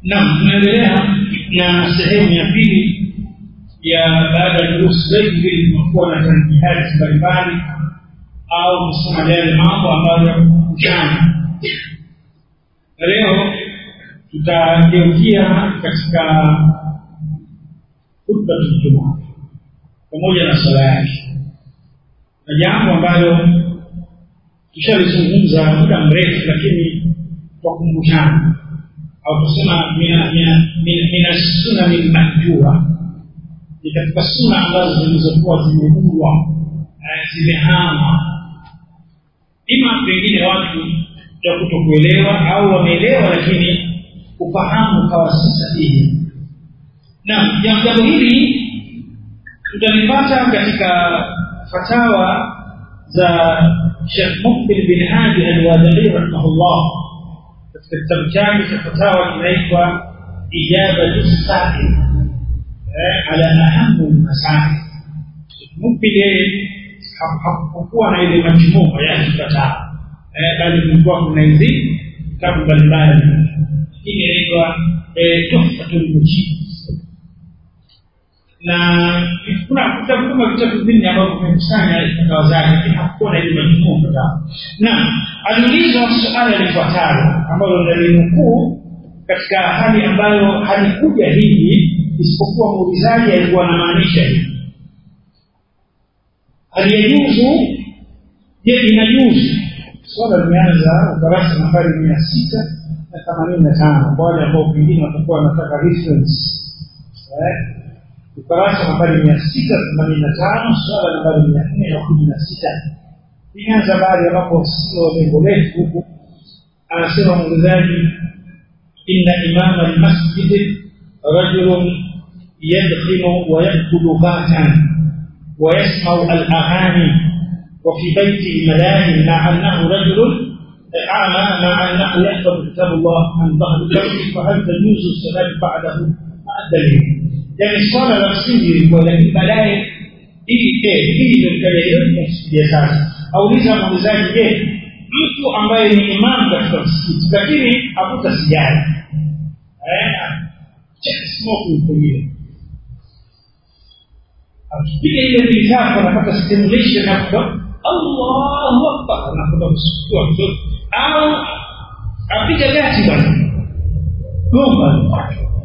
naam tunaendelea na sehemu ya pili ya baada ya durusu zetu vile tumekuwa na tanjihati mbalimbali au kusema yale mambo ambayo jana leo tutageukia katika hutba Ijumaa pamoja na swala yake na jambo ambalo tushalizungumza muda mrefu lakini kwa kumbushana au kusema mina sunani lmahjura ni katika suna ambazo zilizokuwa zimeundwa zimehama ima pengine watu ya kutokuelewa au wameelewa lakini ufahamu ukawa si sahihi na jambo hili tutalipata katika fatawa za Sheikh Mukbil bin Hadi al-Wadani rahimahullah katika kitabu chake cha fatawa kinaitwa Ijabatu Sa'il ala ahamu masail Mukbil yeye hakukuwa na ile majumua ya fatawa bali kulikuwa kuna hizi vitabu mbalimbali hii inaitwa Tuhfatul Mujib na kuna vitabu kama vitabu vingi ambavyo vimekusanya fatawa zake lakini hakukuwa na ile majumua fatawa na aliulizwa suala lifuatalo ambalo nalinukuu katika hali ambayo halikuja hivi isipokuwa muulizaji alikuwa anamaanisha hivi aliyejuzu je inajuzu swala limeanza ukurasa nambari mia sita na themanini na tano kwa wale ambao pengine watakuwa wanataka reference ukurasa nambari mia sita themanini na tano swala nambari mia nne na kumi na sita imeanza bahari ambapo sio lengo letu huku anasema muulizaji inna imama almasjid rajulun yadkhinu wa yakulu ghatan ويسمع الأغاني وفي بيته ملاهي مع أنه رجل أعمى مع أنه يحفظ كتاب الله عن ظهر الجوف فهل تجوز الصلاة بعده مع الدليل؟ يعني الصلاة لا تسجل ولكن baadaye hii hii ndio kile sasa auliza muulizaji je mtu ambaye ni imam katika msikiti lakini hakuta sijara smoking pengine akipiga ile vitabu anapata stimulation hapo Allahu Akbar anakwenda kusukua mtoto au apiga gati bwana gomba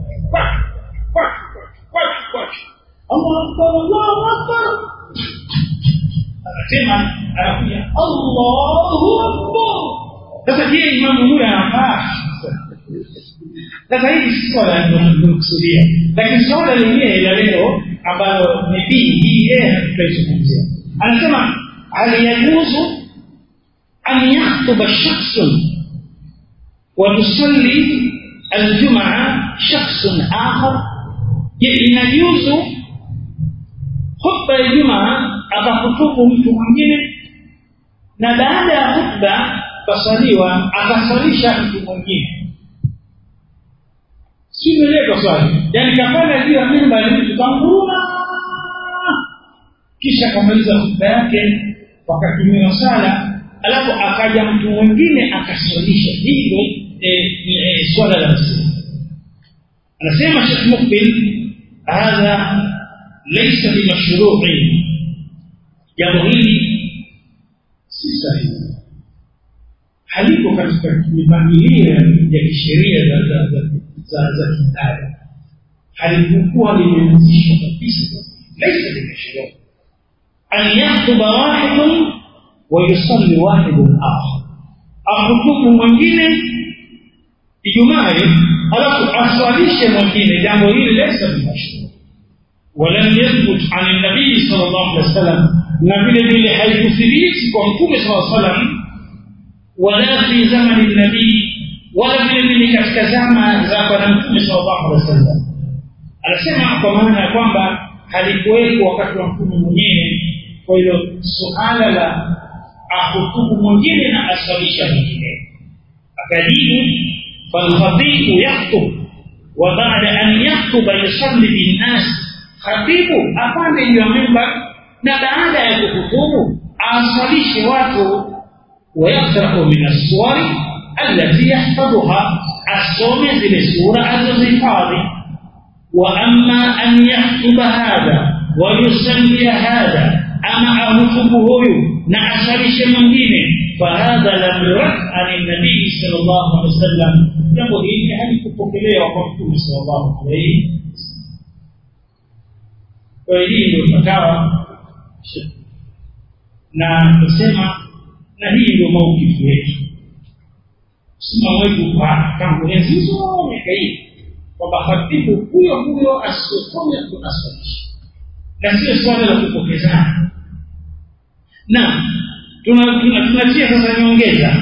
Allahu Akbar Allahu Akbar anasema anakuja Allahu Akbar sasa je imamu huyu anafaa sasa hili si swala linalokusudia lakini swala lingine la leo ambalo ni bii hii yeye tutaizungumzia anasema hal yajuzu an yaktuba shakhsun wa tusalli aljumaa shakhsun akhar je inajuzu khutba ya jumaa akahutubu mtu mwingine na baada ya khutba kasaliwa akasalisha mtu mwingine si umeeleka swali yaani kafanya juu ya mimba ili tukanguruma kisha akamaliza hutuba yake wakatumia sala alafu akaja mtu mwingine akaswalisha hilo e, e, swala la msingi anasema Sheikh Mukbil hadha laysa bimashru'i jambo hili si sahihi haliko katika mipangilio ya kisheria za za za za za kidari halikuwa limeanzishwa kabisa laisa limeshiriki an yaktuba wahidun wa yusalli wahidun akhar akutubu mwingine ijumaa alafu aswalishe mwingine jambo hili laisa limeshiriki ولم يثبت عن النبي صلى الله عليه وسلم na vile vile haikuthibiti kwa mtume saa salam wala fi zamani nabii wala vile vile katika zama za bwana mtume sallallahu alaihi wasallam anasema kwa maana ya kwamba halikuwepo wakati wa mtume mwenyewe kwa hilo suala la ahutubu mwingine na aswalisha mwingine akajibu falkhatibu yaktub wa baada an yaktuba yusalli binnas khatibu apande juu ya mimba na baada ya kuhutubu aswalishe watu ويقرأ من الصور التي يحفظها asome zile sura alizozihifadhi wa amma an yaktuba hadha wa yusallia hadha ama ahutubu huyu na asalishe mwingine fahadha lam yurad an nabii sallallahu alaihi wasallam jambo hili halikupokelewa kwa mtume sallallahu alaihi kwa hii ndio fatawa na kusema na hii ndio maukifu yetu msimamo wetu kwa tangu enzi hizo miaka hii kwamba khatibu huyo huyo asiyosome tunasalisha na sio swala la kupokezana na tunatia sasa nyongeza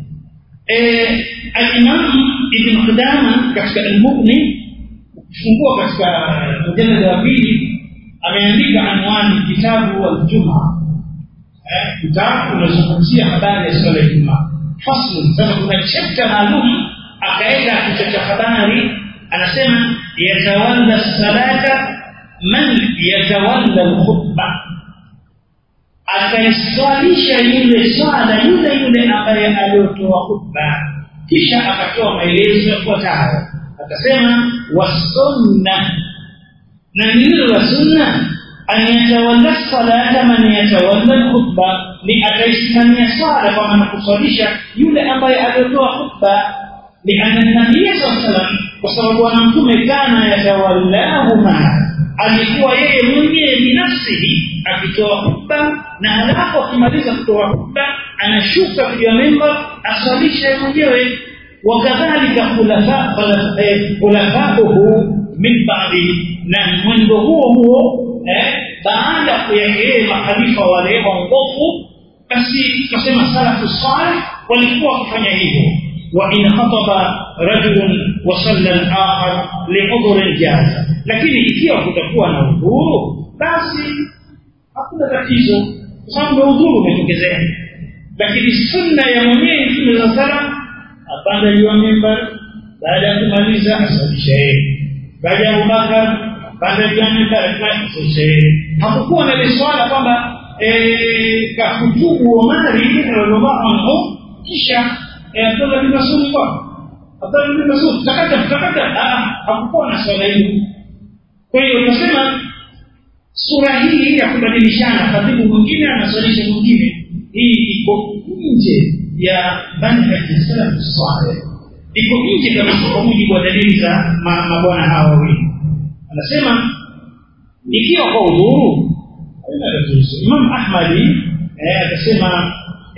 alimam ibn qudama katika almughni ukifungua katika mujalada wa pili ameandika anwani kitabu aljuma kitabu unazungumzia habari ya swala ya jumaa faslu sasa kuna chapta maalum akaweka kichwa cha habari anasema yatawalla salata man yatawalla alkhutba akaiswalisha yule swala yule yule ambaye aliotoa khutba kisha akatoa maelezo yafuatayo akasema wasunna na nini la sunna an yatawalla salata man yatawalla alkhutba ni akaisimamia swala kwa maana kuswalisha yule ambaye aliotoa khutba lianna nabiya saa salam kwa sababu bwana mtume kana yatawallahuma alikuwa yeye mwenyewe binafsihi akitoa khutba na halafu akimaliza kutoa khutba anashuka juu ya memba aswalishe mwenyewe wakadhalika khulafauhu min ba'di na mwendo huo huo eh, baada ya yeye makhalifa wale waongofu basi tukasema salafu salih walikuwa wakifanya hivyo وإن خطب رجل وصلى الآخر لعذر جاز lakini ikiwa kutakuwa na udhuru basi hakuna tatizo kwa sababu udhuru umetokezea lakini sunna ya mwenyewe mtume za sala apanda juu ya mimbar baada ya kumaliza asalisha yeye baada ya abubakar panda juu ya mimbar asalisha yeye hakukuwa na ile swala kwamba kahutubu omari radhiallahu anhu kisha Abdullah bin Mas'ud kwa Abdullah bin Mas'ud takata takata hakukuwa na swala hilo kwa hiyo tunasema sura hii ya kubadilishana khatibu mwingine anaswalisha mwingine hii iko nje ya manhaji salafu saleh iko nje kabisa kwa mujibu wa dalili za mabwana hawa wawili anasema ikiwa kwa udhuru haina tatizo Imam Ahmadi akasema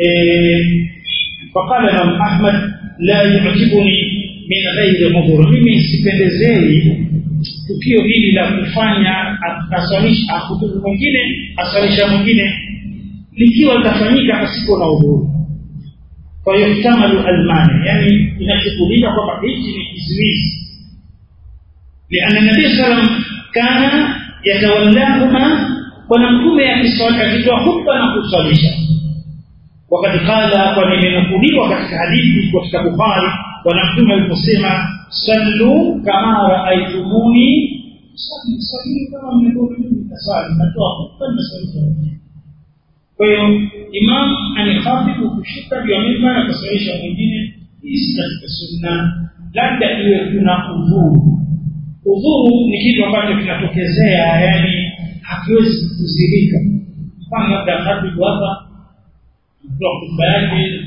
فقال الإمام أحمد لا يعجبني من غير عذر mimi sipendezei tukio hili la kufanya asalisha akutubu mwingine asalisha mwingine likiwa litafanyika pasipo na udhuru kwa hiyo kitamalu almani yani inachukulika kwamba hichi ni kizuizi liana nabii salam kana yatawallahuma bwana mtume akitoa hutba na kuswalisha وقد قال ولمنقولوا katika hadithi katika Bukhari bwana mtume aliposema sallu kama raaitumuni sallu sallu kama mlivyoona mimi nasali natoa hutuba na swali kwa hiyo imam anikhatibu kushuka juu ya mimbar akaswalisha mwingine hii si katika sunna labda iwe kuna udhuru udhuru ni kitu ambacho kinatokezea yani hakiwezi kuzirika mfano labda khatibu hapa kutoa hotuba yake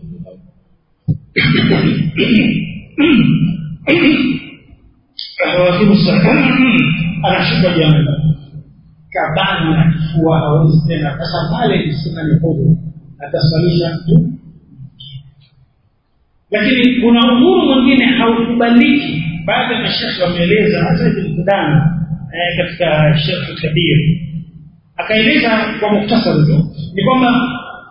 anashuka jambo kabana na kifua hawezi tena sasa pale kisema ni huru atasalisha mtu lakini kuna uhuru mwingine haukubaliki baadhi ya mashekhe wameeleza hata ibn Qudama eh, katika Sheikh Kabir akaeleza kwa muktasari tu ni kwamba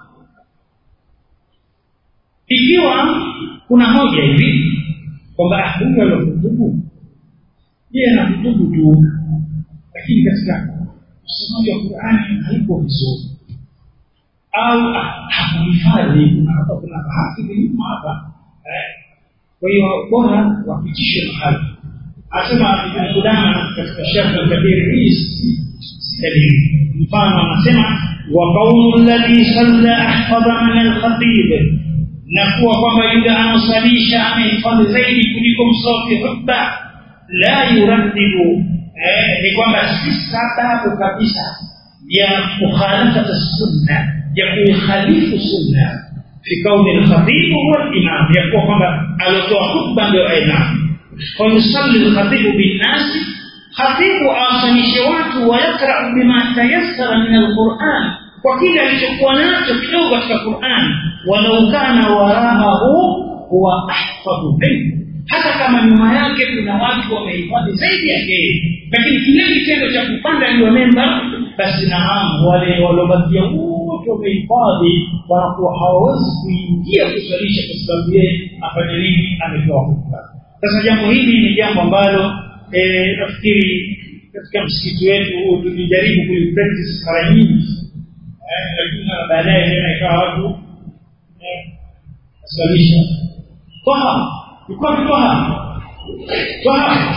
ikiwa kuna hoja hivi kwamba huyu alokutubu yeye anakutubu tu lakini katika usomaji wa Qur'ani haipo vizuri au hakuhifadhi kuna hapa kuna bahati nyuma hapa kwa hiyo bora wapitishe mahali asema Ibn Qudama katika Sharh al-Kabir hii dalili mfano anasema wa qawlu alladhi salla ahfadha min al-khatib na kuwa kwamba yule anaosalisha amehifadhi zaidi kuliko msofi hutba la yuraddidu eh, ni kwamba si sababu kabisa ya mukhalafata sunna ya kuikhalifu sunna fi kauni alkhatibu huwa alimam ya kuwa kwamba aliotoa khutba ndio imam fayusalli alkhatibu binnasi khatibu awasanishe watu wayakrau bima tayassara min alquran kwa kile alichokuwa nacho kidogo katika quran walau kana waraahu huwa ahfadhu minhu hata kama nyuma yake kuna watu wamehifadhi zaidi yake lakini kile kitendo cha kupanda juu ya memba basi naam wale waliobakia wote wamehifadhi wanakuwa hawawezi kuingia kuswalisha kwa sababu yeye afanye nini ametoa hukumu sasa jambo hili ni jambo ambalo nafikiri katika msikiti wetu huu tulijaribu kuipractice mara nyingi lakini baadaye tena ikawa watu waswalisha toha ilikuwa toha toha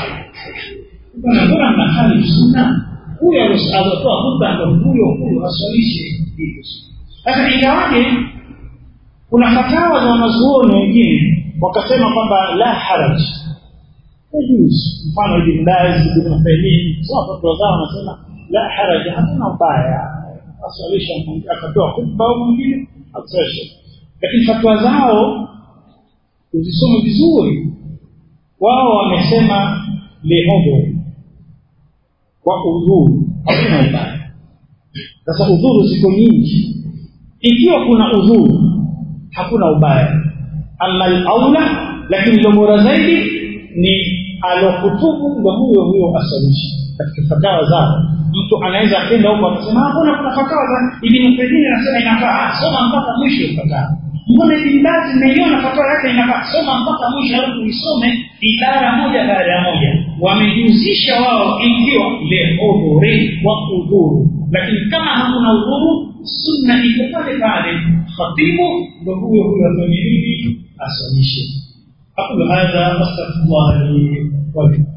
mbona mna hali sunna huyo aliotoa hukumu ndo huyo huyo aswalishe hivyo sasa ingawaje kuna fatawa za wanazuoni wengine wakasema kwamba la haraj yajuzu mfano ibn baz ibn uthaymeen sawa fatwa zao wanasema la haraj hakuna ubaya aswalisha akatoa khutba au mwingine aswalisha lakini fatwa zao uzisome vizuri wao wamesema liudhur kwa udhuru hakuna ubaya sasa udhuru ziko nyingi ikiwa kuna udhuru hakuna ubaya ama alaula lakini lo bora zaidi ni alokutubu ndo huyo huyo asalisha katika fatawa zao mtu anaweza akenda huko akasema mbona kuna fatawa za ibn Uthaymeen anasema inafaa soma mpaka mwisho fatawa mbona ibn Baz nimeiona fatawa yake inafaa soma mpaka mwisho alafu uisome idara moja baada ya moja wamejihusisha wao ikiwa lehodhuri wa udhuru lakini kama hakuna udhuru sunna iko pale pale khatibu ndo huyo huyo afanye nini asalishe aqulu hadha wastaghfirullah li wa lakum